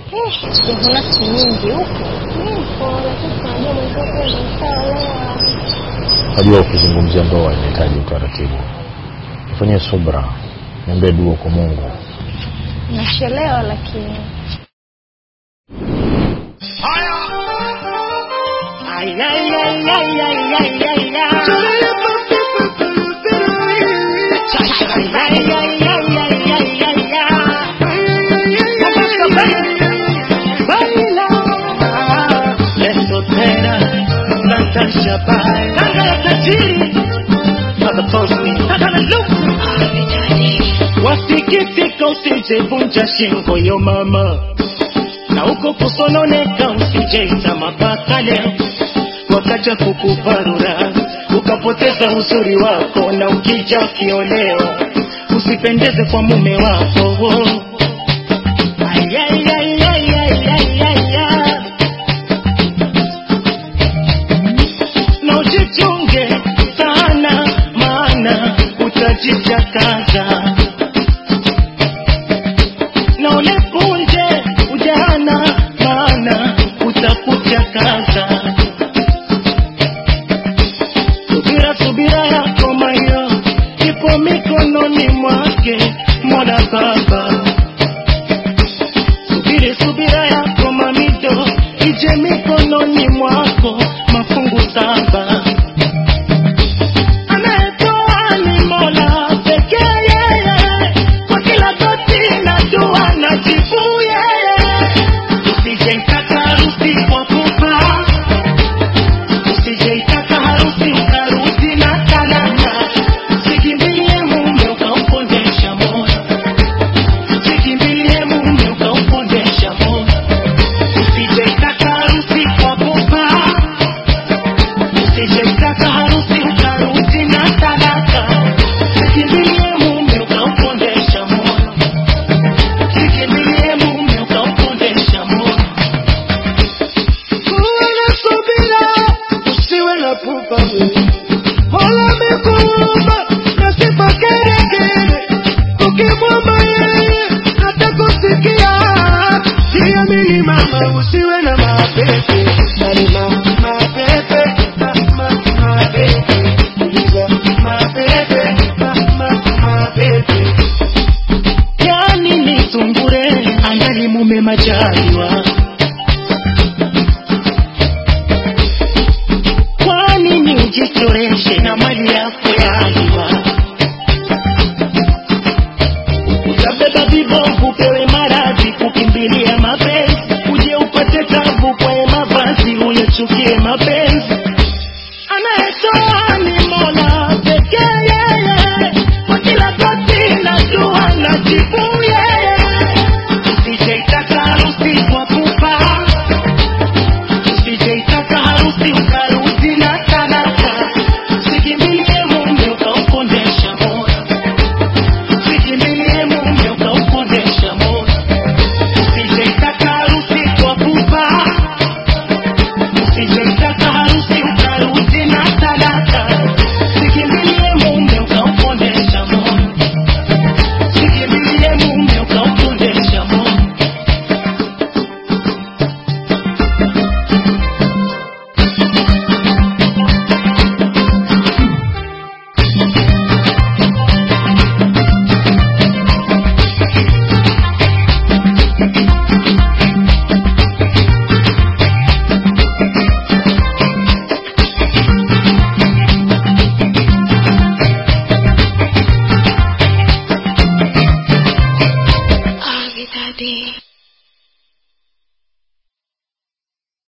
Eh, sijavuna siku nyingi huko. Nipo, lakini tunajua mwenzako ameshaolewa. Najua ukizungumzia ndoa inahitaji utaratibu. Fanyie subra, niambie dua kwa Mungu. Nachelewa lakini Wasikitika usijevunja shingo yo mama, na uko kusononeka usijeita mapaka leo, wakaja kukuparura ukapoteza uzuri wako, na ukija ukiolewa usipendeze kwa mume wako. Ay, ay, ay, ay, ay, ay, ay, ay. na ujichunge sana, maana utajichakaza na ulepunje ujana, maana utakuchakaza. Subira, subira yako mayo ipo mikononi mwake Mola Baba. Subiri, subira yako mamido ije mikononi mwako mafungu saba. Anayetoa ni Mola pekee yeye, kwa kila goti na dua na jibu yeye. Usijeitaka harusi kwa kufa, usijeitaka harusi ukarudi na talaka. Sikimbilie mume ukaupondesha moyo, sikimbilie mume ukaupondesha moyo. Usijeitaka harusi kwa kufa Usijeitaka harusi ukarudi na talaka. Sikimbilie mume ukaupondesha moyo, sikimbilie mume ukaupondesha moyo. Uwe na subira, usiwe na pupa wewe. Mola amekuumba na sifa kerekere, ukimwomba yeye atakusikia. Jiamini mama, usiwe na mapepe, bali ma- mapepe, ma- ma- mapepe. Uliza mapepe, ma- ma- mapepe. Yani ni sungure angali mume majaliwa